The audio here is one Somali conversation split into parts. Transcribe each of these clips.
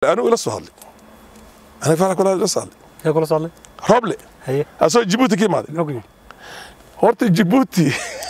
anigu ila soo hadlay aniga farax kula ila soo hadlay yaa kula socday roble haye asoo jibuuti ka imaaday muxuu ku yidhi horta jibuuti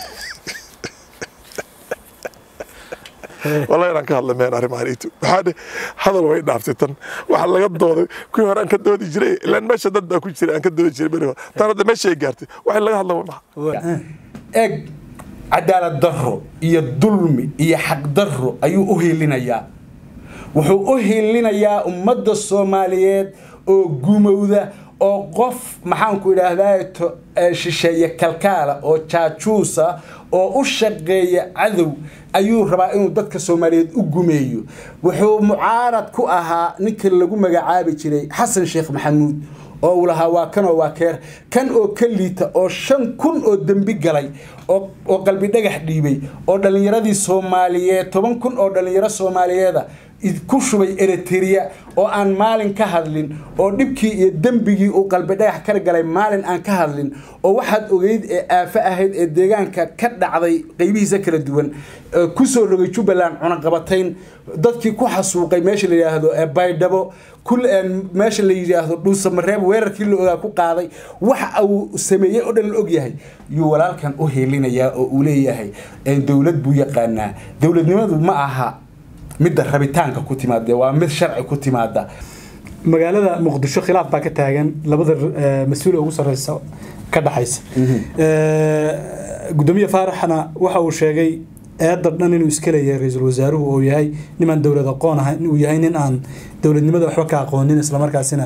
wallahi inaan ka hadla meen arrimahan itu waxaa dhe hadal way dhaaftay tan waxa laga dooday kuwii hore aan ka doodi jiray ilaan meesha dad baa ku jiray aan ka doodi jiray beri hore tan hadda meesha ay gaartay waxa laga hadla waa maxa eeg cadaalad darro iyo dulmi iyo xaqdarro ayuu u hiilinayaa wuxuu u hiilinayaa ummadda soomaaliyeed oo gumowda oo qof maxaanku idhaahdaa shisheeye kalkaala oo jaajuusa oo u shaqeeya cadow ayuu rabaa inuu dadka soomaaliyeed u gumeeyo wuxuu mucaarad ku ahaa ninka lagu magacaabi jiray xasan sheekh maxamuud oo uu lahaa waa kanoo waa keer kan oo ka liita oo shan kun oo dembi galay oo qalbi dhagax dhiibay oo dhallinyaradii soomaaliyeed toban kun oo dhallinyaro soomaaliyeeda ku shubay eritrea oo aan maalin ka hadlin oo dhibkii iyo dembigii uu qalbi dhagax ka galay maalin aan ka hadlin oo waxaad ogeyd ee aafo ahayd ee deegaanka ka dhacday qeybihiisa kala duwan kusoo rogay jubbaland cunaqabatayn dadkii ku xasuuqay meesha la yidhaahdo baydhabo meesha la yidhaahdo dhuusamareeb weerarkii la ogaa ku qaaday waxa uu sameeyey oo dhan la ogyahay yuu walaalkan u heelinayaa oo uu leeyahay dowlad buu yaqaanaa dowladnimadu ma aha midda rabitaanka ku timaada waa mid sharci ku timaada magaalada muqdisho khilaaf baa ka taagan labada mas-uul ugu sareysa ka dhaxaysa gudoomiye faaraxna waxa uu sheegay eedda dhan inuu iska leeyahay ra-iisul wasaaruhu oo yahay nimaan dowlad aqoon ahayn uu yahay nin aan dowladnimada waxba ka aqoonin islamarkaasina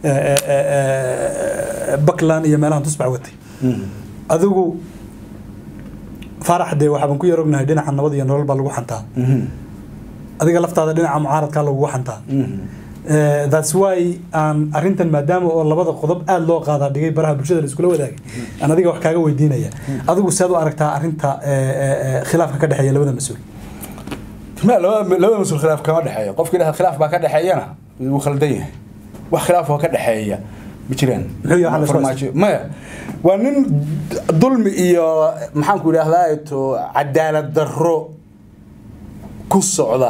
buckland iyo meelahan tusbax watay adigu faarax dee waxaaban ku yarognahay dhinaca nabad iyo nolol baa lagu xantaa adiga laftaada dhinaca mucaaradkaa lagugu xantaa thats why aan arrintan maadaama oo labada qodob aada loo qaadaa dhigay baraha bulshada la iskula wadaagay aan adiga wax kaaga weydiinaya adigu sead u aragtaa arrinta khilaafka ka dhexeeya labada mas-uul labada mas-uul khilaaf kama dhexeeyo qofkii dhaha khilaaf baa ka dhexeeyana wuu khaldan yahay wax khilaaf oo ka dhexeeya ma jiraan maya waa nin dulmi iyo maxaanku idhaahdaa to cadaalad darro ku socda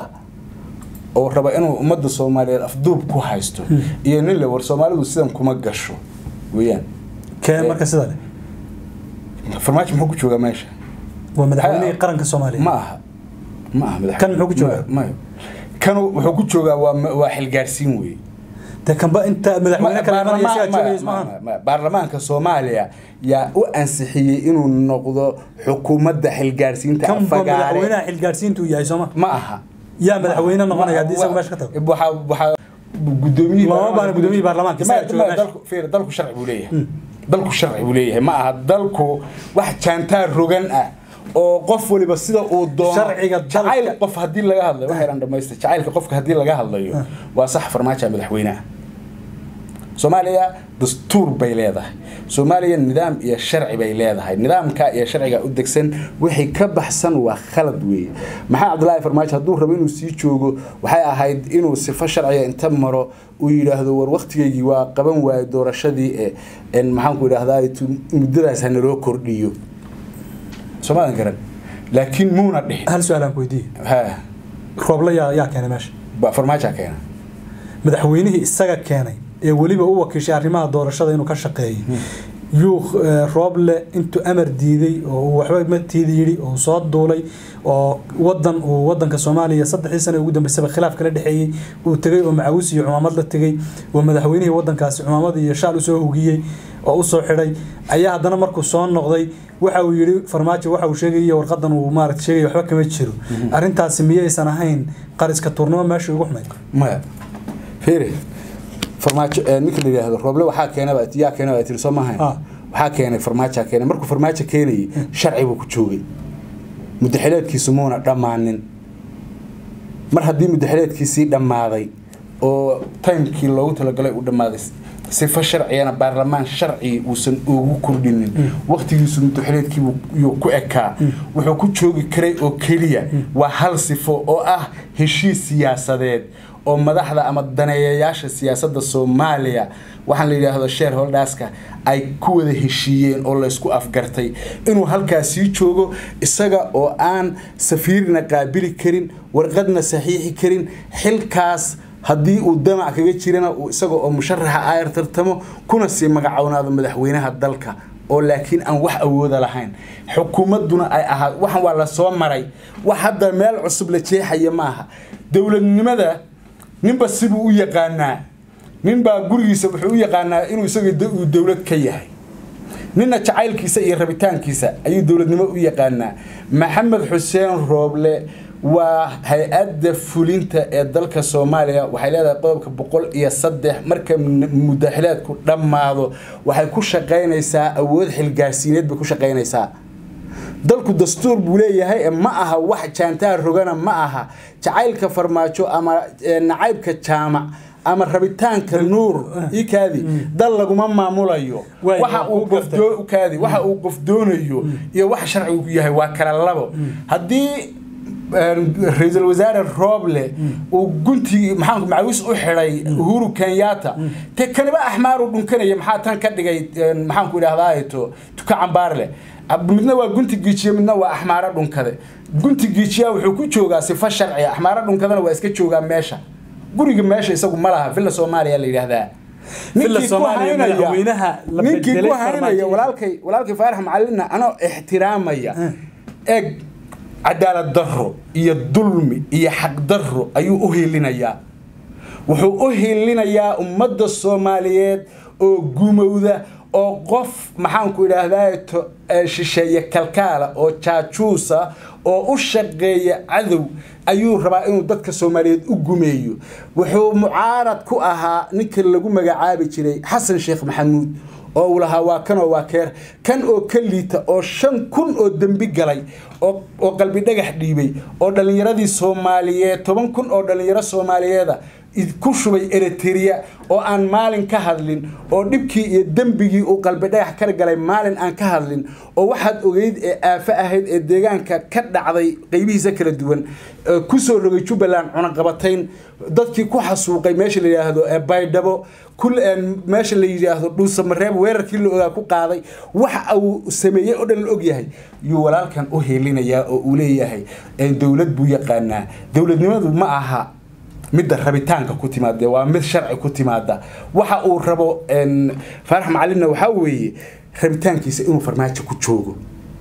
oo raba inuu ummadda soomaaliyeed afduub ku haysto iyo nin le war soomaalidu sidan kuma gasho weeyaan kee marka sida le farmaajo muxuu ku joogaa meesha waa madaxweynihii qaranka soomaaliya ma aha ma aha madax kan muxuu ku joogaa maya kan wuxuu ku joogaa waa waa xilgaarsiin weeye dee kanba inta madaxweyne kale imanaya sigaa joogaya ismahan baarlamaanka soomaaliya yaa u ansixiyey inuu noqdo xukuumadda xilgaarsiinta kan ba madaxweynaha xilgaarsiinta uu yahay sooma ma aha yaa madaxweyne noqonaya haddii isaga meesha ka tago waxaa waxaa gudoomiyihii lama baana gudoomiyihii baarlamaanka isagaa jooga meesha dalku fiir dalku sharci buu leeyahay dalku sharci buu leeyahay ma aha dalku wax jaantaar rogan ah oo qof waliba sida uu doono Sharciga dalka- jacayl qof haddii laga hadlayo waxaynan dhamaystay jacaylka qofka haddii laga hadlayo waa sax farmaajo madaxweynaha soomaaliya dastuur bay leedahay soomaaliya nidaam iyo sharci bay leedahay nidaamka iyo sharciga u degsan wixii ka baxsan waa khalad weeye maxaa cabdilaahi farmaajo hadduu rabo inuu sii joogo waxay ahayd inuu sifo sharciga inta maro uu yidhaahdo war waktigeygii waa qaban waayo doorashadii ee maxaanku idhahdaa muddadaas ha naloo kordhiyo soomaadan garan laakiin muuna dhihin hal su-aal aan ku weydiiye ha rooble yaa yaa keenay meesha ba farmaajoa keena madaxweynihii isaga keenay ee weliba u wakiishay arrimaha doorashada inuu ka shaqeeyay yuu eh, rooble intuu amar diiday oo uu waxba matiida yidhi oo soo duulay oo wadan uu wadanka soomaaliya saddexdii sane ugu dambeysaba khilaaf kala dhexeeyey uu tegey oo macawiis iyo cumaamad la tegey oo madaxweynihii wadankaasi cumaamad iyo shaal usoo hugiyey oo usoo xidhay ayaa haddana markuu soo noqday waxa uu yidhi farmaajo waxa uu sheegaya warqadan uu maarata sheegaya waxba kama jiro arrintaasi miyaysan ahayn qariska tuurnimo meesha ugu xumayd maya fiiri farmaajo eh, ninka la yidhaahdo rooble waxaa keenaba yaa keenaba tiri soo maahayn Ah. waxaa keenay farmaajaa keenay markuu farmaajo keenayay sharci buu ku joogay mudaxileedkiisu muuna dhammaanin mar haddii mudaxileedkiisii dhammaaday oo timekii loogu talagalay uu dhammaaday sifo sharciyana baarlamaan sharci uusan ugu kordhinin waqtigiisu mudaxileedkiibuu ku ekaa wuxuu ku joogi karay oo keliya waa hal sifo oo ah heshiis siyaasadeed oo madaxda ama daneeyayaasha siyaasadda soomaaliya waxaan la yidhaahdo shareholderska ay ku wada heshiiyeen oo laysku afgartay inuu halkaas sii joogo isaga oo aan safiirna qaabili karin warqadna saxiixi karin xilkaas haddii uu damac kaga jirana uu isaga oo musharaxa ayar tartamo kuna sii magacownaado madaxweynaha dalka oo laakiin aan wax awooda lahayn xukuumadduna ay ahaa waxan waa la soo maray wax hadda meel cusub la jeexaya maaha dowladnimada ninba sibuu u yaqaanaa ninbaa gurigiisa wuxuu u yaqaanaa inuu isaga da- uu dowlad ka yahay ninna jacaylkiisa iyo rabitaankiisa ayuu dowladnimo u yaqaanaa maxamed xuseen rooble waa hay-adda fulinta ee dalka soomaaliya waxay leedahay qodobka boqol iyo saddex marka m- mudaxileedku dhammaado waxay ku shaqaynaysaa awood xilgaarsiineed bay ku shaqaynaysaa dalku dastuur buu leeyahay ee ma aha wax jaantaha rogana ma aha jacaylka farmaajo ama eh, nacaybka jaamac ama rabitaanka nuur ikaadi dal laguma maamulayo Waay, waxa waa uu ku qof gaftay. doo- kaadi waxa uu qof doonayo iyo waxa sharcigu yahay waa kala labo haddii een, ra-iisul wasaare rooble uu guntigii maxaa macawis u xidhay uhuru kenyatta te kaniba axmaaru dhunkanaya maxaa tan ka dhigay een, maxaanku idhahdaa to tuka cambaarle Ab- midna waa gunti giijiye midna waa axmaaro dhunkade gunti giijiyaa wuxuu ku joogaa sifa sharciya axmaaro dhunkadana waa iska joogaa meesha guriga meesha isagu ma laha villa soomaaliya la yidhaahdaa Villa Ninkii ku Soomaaliya haynaya- madaxweynaha la ninkii bedelay ku haynaya farmaajo. walaalkay walaalkay faarax macalina anoo ixtiraamaya eeg cadaalad darro iyo dulmi iyo xaq darro ayuu u hiilinayaa wuxuu u hiilinayaa ummadda soomaaliyeed oo gumowda oo qof maxaanku idhaahdaa to eh, shisheeye kalkaala oo jaajuusa oo u shaqeeya cadow ayuu rabaa inuu dadka soomaaliyeed u gumeeyo wuxuu mucaarad ku ahaa ninka lagu magacaabi jiray xasan sheekh maxamuud oo uu lahaa waa kan oo waa keer kan oo ka liita oo shan kun oo dembi galay oo oo qalbi dhagax dhiibay oo dhallinyaradii soomaaliyeed toban kun oo dhallinyaro soomaaliyeeda id- ku shubay eritrea oo aan maalin ka hadlin oo dhibkii iyo dembigii uu qalbi dhagax ka galay maalin aan ka hadlin oo waxaad ogeyd ee aafo ahayd ee deegaanka ka dhacday qeybihiisa kala duwan ee kusoo rogay jubbaland cunaqabatayn dadkii ku xasuuqay meesha la yidhaahdo ee baydhabo kul een meesha la yidhaahdo dhuusamareeb weerarkii la ogaa ku qaaday waxa uu sameeyey oo dhan la ogyahay yuu walaalkan u heelinayaa oo uu leeyahay een dowlad buu yaqaanaa dowladnimadu ma aha midda rabitaanka ku timaada waa mid sharci ku timaada waxa uu rabo een, faarax macalinna waxaa weeye rabitaankiisa inuu farmaajo ku joogo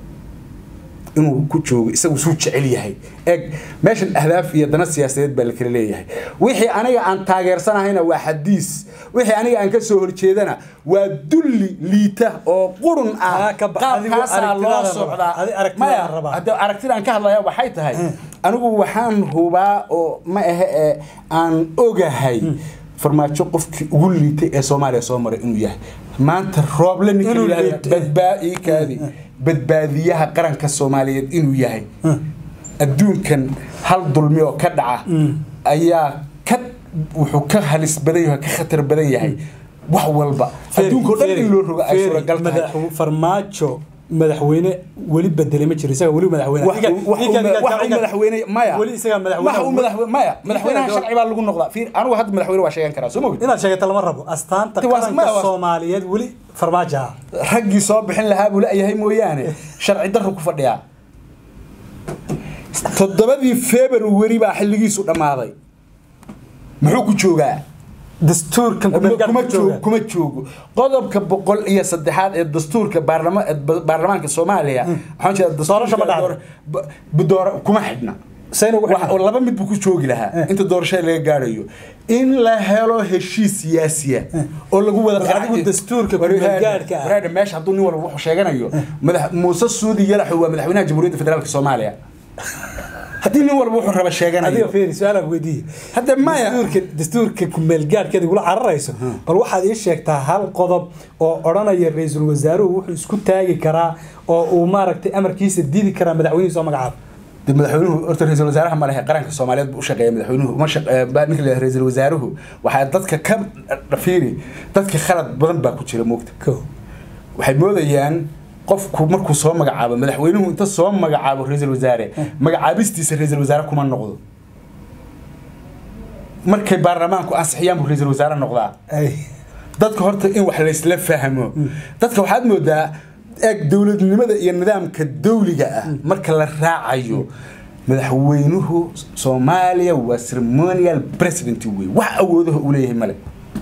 inuu ku joogo isagu suu jecel yahay eeg meeshan ahdaaf iyo dana siyaasadeed baa la kala leeyahay wixii aniga aan taageersanahayna waa xadiis wixii aniga aan ka soo horjeedana waa dulli liita oo qurun ah Ah, ka ba- adigu qaabkaasaa loo aragtidaada socdaa raba. Adi aragtidaada Maya, raba. hadda aragtida aan ka hadlaya waxay tahay anigu waxaan hubaa oo ma ahe ee aan ogahay farmaajo qofkii ugu liitay ee soomaaliya soo maray inuu yahay maanta rooble ninka Inuu la yidhahdo liito. badbaa- ii kaadi badbaadiyaha qaranka soomaaliyeed inuu yahay adduunkan hal dulmi oo ka dhaca ayaa ka wuxuu ka halis badan yahay ka khatar badan yahay wax walba adduunkao dhan in loo rogo ay suuragal tahay farmaajo madaxweyne weli bedelay ma jiro isaga weli madaxweyne wax uu- wax uu- wax uu madaxweyne maya weli isaga wax uu madaxweyne madaxweyne maya madaxweynaha sharci baa lagu noqdaa fiir anigu hadda madaxweyne waa sheegan karaa soo mogid inaad sheegata lama rabo astaanta Ti waa- qaranka ma- waa- soomaaliyeed weli farmaajo ah raggii soo bixin lahaa buu la-yahay mooyaane sharci darro ku fadhiyaa toddobadii february baa xilligiisu dhammaaday muxuu ku joogaa dastuurkan kuma ku joogo jooga kuma joogo qodobka boqol iyo saddexaad ee dastuurka baarlama- ee ba- baarlamaanka soomaaliya waxaan jeedaa Doorasho ma dhacdo? door- ba- ba- door- kuma xidhna sayna ugu Wax- laba mid buu ku joogi lahaa inta doorashada laga gaarayo in la helo heshiis siyaasiya oo lagu wada Bal adigu qanacyo. dastuurka Wareer- ku-meelgaadhka ah. wareer, meesha hadduu nin walba wuxuu sheeganayo madax muuse suudi yalaxu waa madaxweynaha jamhuuriyadda federaalka soomaaliya haddii nin walba wuxuu raba adiga sheeganayo fiiri su-aalaan weydiiye Hadda maya. dastuurka dastuurka kumeelgaadhkeeda igula cararayso bal waxaad ii sheegtaa hal qodob oo odhanaya ra-iisul wasaaruhu wuxuu isku taagi karaa oo uu maaragtay amarkiisa diidi karaa madaxweynihiisa oo magacaaba dee madaxweynuhu horta ra-iisul wasaaraha ma lehe qaranka soomaaliyeed buu u shaqeeya madaxweynuhu uma shaq- eh, baa ninka la yidhahdo ra-iisul wasaaruhu waxaa dadka ka dhafiiri dadka khalad badan baa ku jira moogta ko waxay moodayaan qofku markuu soo magacaabo madaxweynuhu inta soo magacaabo ra-iisul wasaare magacaabistiisa ra-iisul wasaare kuma noqdo markay baarlamaanku ansixiyaan buu ra-iisul wasaare noqdaa ay dadka horta in wax laysla fahmo dadka waxaad moodaa eeg dowladnimada iyo nidaamka dawliga ah marka la raacayo madaxweynuhu soomaaliya waa ceremonial president wey wax awoodaha uu leeyahay male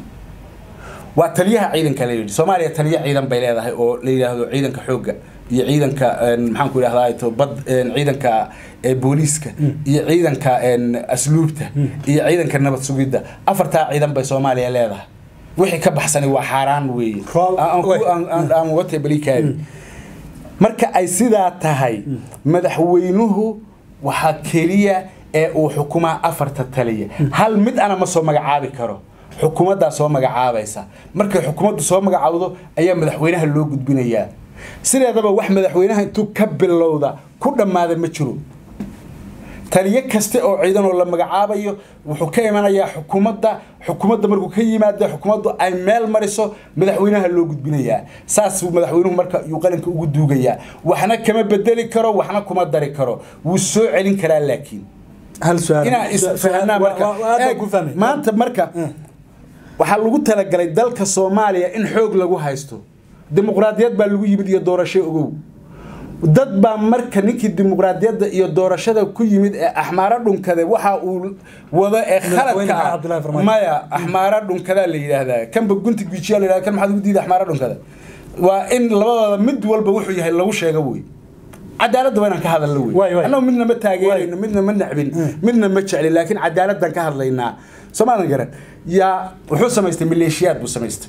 waa taliyaha ciidanka la yidhi soomaaliya taliya ciidan bay leedahay oo la yidhaahdo ciidanka xoogga iyo ciidanka maxaan ku idhahdaa to bad ciidanka booliiska iyo ciidanka asluubta iyo ciidanka nabad sugidda afartaa ciidan bay soomaaliya leedahay wixii ka baxsani waa xaaraan weeye aan wata balikaadi marka ay sidaa tahay madaxweynuhu waxaa keliya ee uu xukumaa afarta taliya hal mid ana ma soo magacaabi karo xukuumaddaa soo magacaabaysa markay xukuumaddu soo magacaawdo ayaa madaxweynaha loo gudbinayaa sideedaba wax madaxweynaha intuu ka bilowda ku dhammaada ma jiro taliyo kaste oo ciidan oo la magacaabayo wuxuu ka imanayaa xukuumadda xukuumadda markuu ka yimaado xukuumaddu ay meel mariso madaxweynaha loo gudbinayaa saasuu madaxweynuhu marka yuu qalinka ugu duugayaa waxna kama bedeli karo waxna kuma dari karo wuu soo celin karaa laakiin hal su'aal inaan isfahanaa marka aad ku fahmay maanta marka waxaa lagu talagalay dalka soomaaliya in xoog lagu haysto dimuqraadiyad baa lagu yimid iyo doorasho ogow dad baa marka ninkii dimuqraadiyadda iyo doorashada ku yimid ee axmaaro dhunkade waxa uu wado ee khaladka maya axmaaro dhunkadaa la yidhaahdaa kanba gunti gujiya la yidhahda kan maxaad ugu diida axmaaro dhunkada waa in labadooda mid walba wuxuu yahay lagu sheego wey cadaaladda waa inaan ka hadalno wey annagu midna ma taageerayno midna ma nacbin midna ma jeclin laakiin cadaaladdan ka hadlaynaa soomaadan garan yaa wuxuu samaystay maleeshiyaad buu samaystay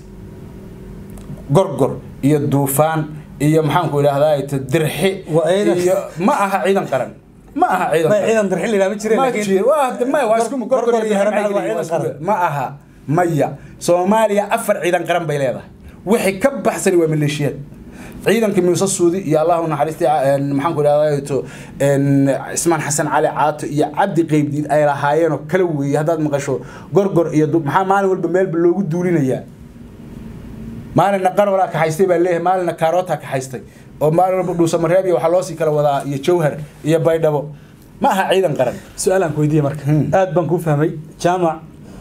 gorgor iyo duufaan iyo maxaanku idhahdaa dirxi iyo ma aha ciidan qaran ma aha ciidan dirxi la ma jireen ma waa isku gorgor iyo ma aha maya soomaaliya afar ciidan qaran bay leedahay wixii ka baxsani waa maleeshiyaad ciidanka muuse suudi iyo allahu naxariistay maxaanku idhahdaa to cismaan xasan cali caato iyo cabdi qeybdiid ay lahaayeenoo kala weeye haddaad maqasho gorgor iyo maxaa maalin walba meelba loogu duulinayaa maalina qarwalaa kaxaystay baa leeyahay maalina kaarootaa kaxaystay oo maalin walba dhuusamareeb iyo waxaa loosii kala wadaa iyo jawhar iyo baydhabo ma aha ciidan qaran su-aalaan ku weydiiye marka aad baan kuu fahmay jaamac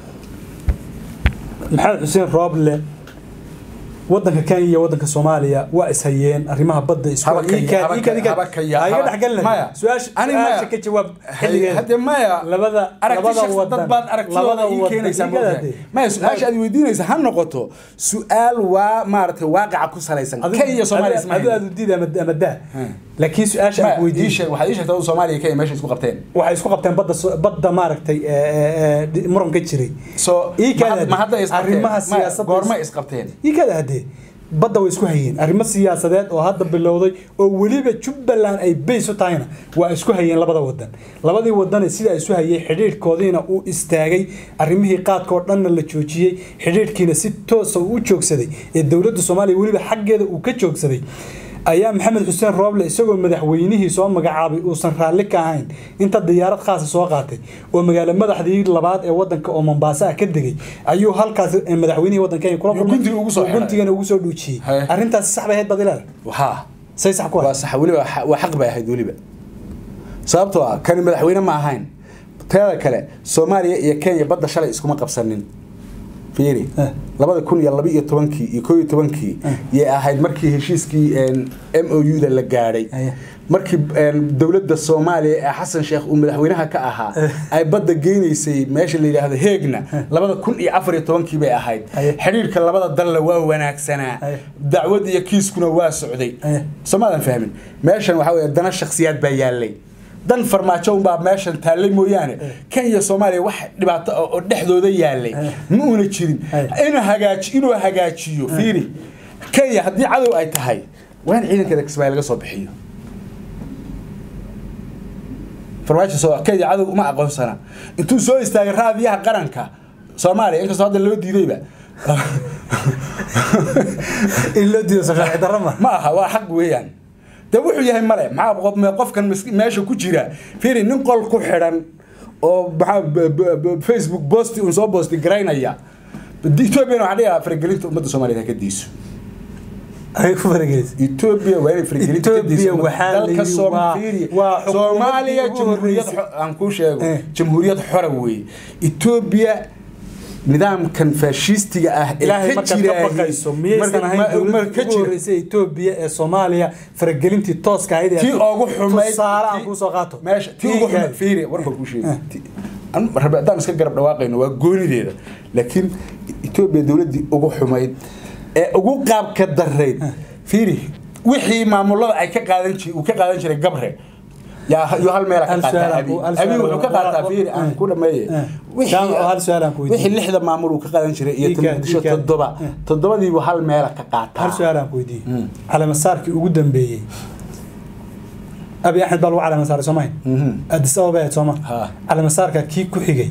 maxamed xuseen rooble wadanka kenya iyo wadanka soomaaliya waa ishayeen arrimaha badda iskuiga dhexgelina su-aasha ka jawaab hade maya labada aragti dad baad aragtidooda ii keenaysaa maya su-aasha aad weydiinaysa ha noqoto su-aal waa maaragtay waaqaca ku salaysan kenya soomaaliya isma adu aad udiid ama daa laakiin su-aasha aan weydiin waxaad ii sheegtay soomaaliya kenya meesha isku qabteen waxay isku qabteen badda badda maaragtay muranka jiray so ma hadda arrimaha siyaasadda goorma isqabteen ii kada hadee badda way isku hayeen arrimo siyaasadeed oo hadda bilowday oo weliba jubbaland ay bays u tahayna waa isku hayeen labada wadan labadii wadane sidaa isu hayay xidhiidhkoodiina uu istaagay arrimihii qaadka oo dhanna la joojiyey xidhiidhkiina si toosa uu u joogsaday ee dowladda soomaaliya weliba xaggeeda uu ka joogsaday ayaa maxamed xuseen rooble isagoo madaxweynihii soo magacaabay uusan raalli ka ahayn inta diyaarad khaasa soo qaatay oo magaalo madaxdii labaad ee wadanka oo mombaaso ah ka degay ayuu halkaas madaxweynihii wadanka kula guntigana ugu soo dhuujiyey arrintaasi sax bay ahayd baad ilaada haa say sax ku waa sax weliba waa xaq bay ahayd weliba sababtoo ah kani madaxweyne ma ahayn teeda kale soomaaliya iyo kenya badda shalay iskuma qabsanin fiiri labada kun iyo laba iyo tobankii iyo koo iyo tobankii yay ahayd markii heshiiskii m o u da la gaadhay markii dowladda soomaaliya ee xasan sheekh uu madaxweynaha ka ahaa ay badda geynaysay meesha la yidhaahdo heegna labada kun iyo afar iyo tobankii bay ahayd xidhiirka labada dalla waa wanaagsanaa dacwad iyo kiiskuna waa socday soomaadan fahmin meeshan waxaa weye dana shaksiyaad baa yaallay dan farmaajo unbaa meeshan taallay mooyaane kenya soomaaliya wax dhibaato oo dhexdooda yaallay ma una jirin inuu hagaaji inuu hagaajiyo fiiri kenya haddii cadow ay tahay waa in ciidankeeda kismaayo laga soo bixiyo farmaajo soo kenya cadow uma aqoonsana intuu soo istaagay raadiyaha qaranka soomaaliya inkastoo hadda loo diidayba in loo diido sharci darro ma ma aha waa xaq weeyaan de wuxuu yahay male maxaa qofkan meesha ku jira fiiri nin qol ku xidhan oo maxaa facebook bosti un soo bosti garaynaya ethoobiana waxaa dhigaa faragelinta ummadda soomaaliyeed ha ka diiso ay ku faragelis ethiopia waa inay faragelinta ka diiso waxaa dalka soomaaliya jamhuuriyad aan kuu sheego jamhuuriyad xora weeye ethiopia nidaamkan faashistiga ah ee ilaahay ka markaad ka jiraayay- baqayso miyaysan marka- ahayn ma- dowladda mar ka ugu jira horreysay etoobiya ee soomaaliya faragelintii tooska ahayd ee tii ugu xumayd tusaale aan tii- kuu soo qaato meesha tii ugu xumayd fiiri war baan kuu sheegay Ti- an rabi haddaan iska garab dhawaaqayno waa goonideeda laakiin etoobiya dowladdii ugu xumayd ee ugu qaabka darayd fiiri wixii maamulada ay ka qaadan jir uu ka qaadan jiray gabre yaa yo hal meela ka Hal qaataa su'aal aan abi ku- hal abi su'aal wuxuu ka aan- qaataa fiiri aan ku dhameeye Eh. Jaamac, hal su'aal aan ku weydiiyey. wixii lixda maamul uu ka qaadan jiray iyo Ii kaa- muqdisho ii kaa- toddoba Eh. toddobadiibu hal meela ka qaataa hal su-aal aan ku weydiiyey calamasaarkii ugu dambeeyey abi axmed baa lagu calamasaaray soo mahayn addis ababa ahayd sooma Ha. calamasaarka kii ku xigay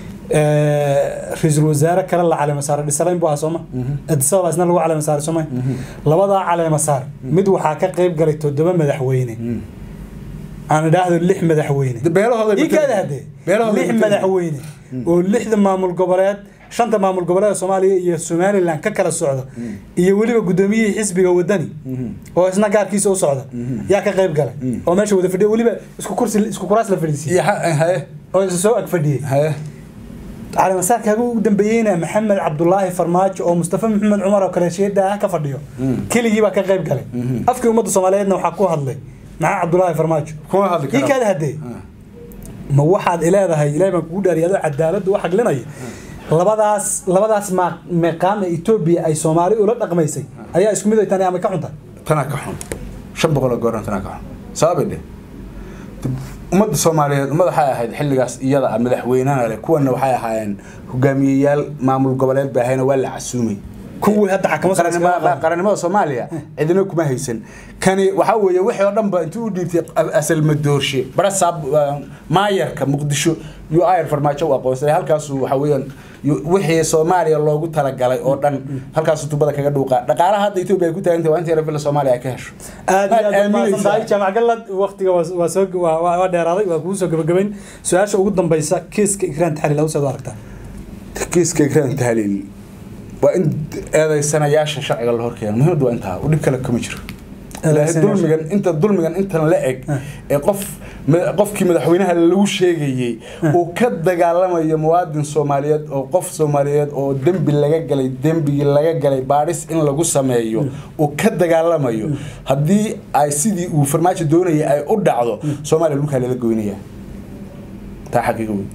ra-iisul wasaare kale la calamasaaray dhisalayn buu ahaa sooma addis ababa isna lagu calamasaaray soo mahayn labadaa calamasaar mid waxaa ka qayb galay toddoba madaxweyne aan idhaahdo lix madaxweyne beelahooda ii kaada hadee beelahooda lix madaxweyne oo lixda maamul goboleed shanta maamul goboleed soomaaliya iyo somaliland ka kala socda iyo weliba gudoomiyihii xisbiga wadani oo isna gaarkiisa u socda yaa ka qayb galay oo meesha wada fadhiya weliba isku kursi isku kuraas la fadhiisiiyey iyo ha- haye oo isa soo ag fadhiyey haye calaamasaarkaaga ugu dambeeyeyna maxamed cabdulaahi farmaajo oo mustafa maxamed cumar oo kale sheeda ah ka fadhiyo keligii baa ka qayb galay afkii ummadda soomaaliyeedna waxaa ku hadlay maxamed cabdulaahi farmaajo kuma hadli ii karo kaada hadee ma waxaad ileedahay ilaahay baan kugu dhaariyay adoo cadaaladda u xaglinaya labadaas labadaas ma meeqaam ee etoobiya ay soomaali ula dhaqmaysay ayaa isku mid ay tani ama ka xunta tanaa ka xun shan boqol oo gooran tanaa ka xun sababay dheh ummadda soomaaliyeed ummad waxay ahayd xilligaas iyada ah madaxweynena leh kuwana waxay ahaayeen hogaamiyeyaal maamul goboleed bay ahayna waa la casuumay kuwii hadda xakamo qarannimada qarannimada soomaaliya cidina kuma haysan kani waxaa weeye wixii oo dhan ba intuu u dhiibtay asal madoorshe barasaab maayarka muqdisho yu ayar farmaajo u aqoonsaday halkaasu waxa weeyaan yu- wixii soomaaliya loogu talagalay oo dhan halkaasu tubada kaga dhuuqa dhaqaalaha hadda etoobiya ay ku taagantahay waa inta yara villa soomaaliya ay ka hesho aad iyo aad Maad mahadsan tahay aaminaysaa? jaamac galad waqtiga waa waa soo waa- waa waa dheeraaday waa kugu soo gabagabayn su-aasha ugu dambaysa kiiska ikraan taxliil awseed u aragtaa kiiska ikraan tahliil waa in eedaysanayaasha sharciga la horkeeno muhiimadu waa intaa u dhib kale kama jiro ilaahay Eedaysanayaasha. dulmigan inta dulmigan intan la eg ee qof ma- qofkii madaxweynaha lagu sheegayey uu ka dagaalamayo muwaadin soomaaliyeed oo qof soomaaliyeed oo dembi laga galay dembigii laga galay baadhis in lagu sameeyo uu ka dagaalamayo haddii ay sidii uu farmaajo doonayay ay u dhacdo soomaaliya dhulkaa lala goynaya taa xaqiiqa wey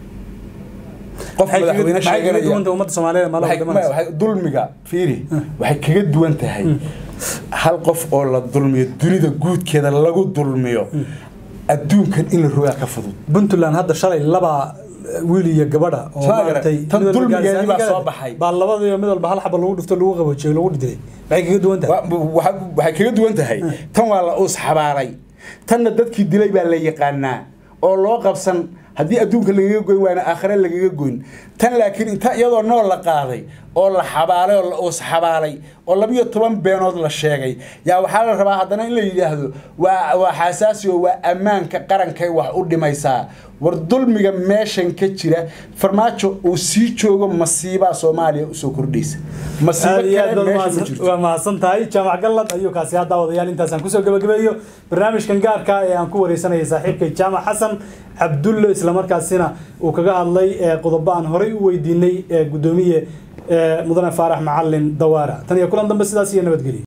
qof maxay kaga- madaxweyne maxay kaga sheeganaya duwanta ummadda soomaaliyeed maala waxay- wadamadaas ma- waxay- dulmiga fiiri waxay kaga duwan tahay hal qof oo la dulmiyo dunida guudkeeda lagu dulmiyo adduunkan in la rogaa ka fudud puntland hadda shalay laba wiil iyo gabadha oo Soo maaragtay tan mid walba dulmigeedii gaarsiin baa kara. soo baxay. baa labadiiba mid walba hal xaba lagu dhufto lagu qaboojiyey lagu dhidilay maxay kaga duwan tahay Wa- waxa- waxay kaga duwan tahay tan waa la uus xabaaray tanna dadkii dilay baa la yaqaanaa oo loo qabsan haddii adduunka lagaga goyn waana aakhire lagaga goyn tan laakiin inta iyadoo nool la qaaday oo la xabaalay oo la uus xabaalay oo labiyo toban beenood la sheegay yaa waxaa la rabaa haddana in la yidhaahdo waa waa xasaasi oo waa ammaanka qarankay wax u dhimaysaa war dulmiga meeshan ka jira farmaajo uu sii joogo masiibaa soomaaliya usoo kordhaysa masiibo aad iyo aad kale baad meesha ma mahadsan- jirto waa mahadsan tahay jaamac gallad ayuu kaasi hadda wadayaal intaasaan kusoo gabagabeeyo barnaamijkan gaarka ee aan ku wareysanayay saaxiibkay jaamac xasan cabdulle islamarkaasina uu kaga hadlay ee qodobo aan horey u weydiinay ee gudoomiye ee mudane faarax macalin dawaara tan iyo kulan dambe sidaas iyo nabadgelyo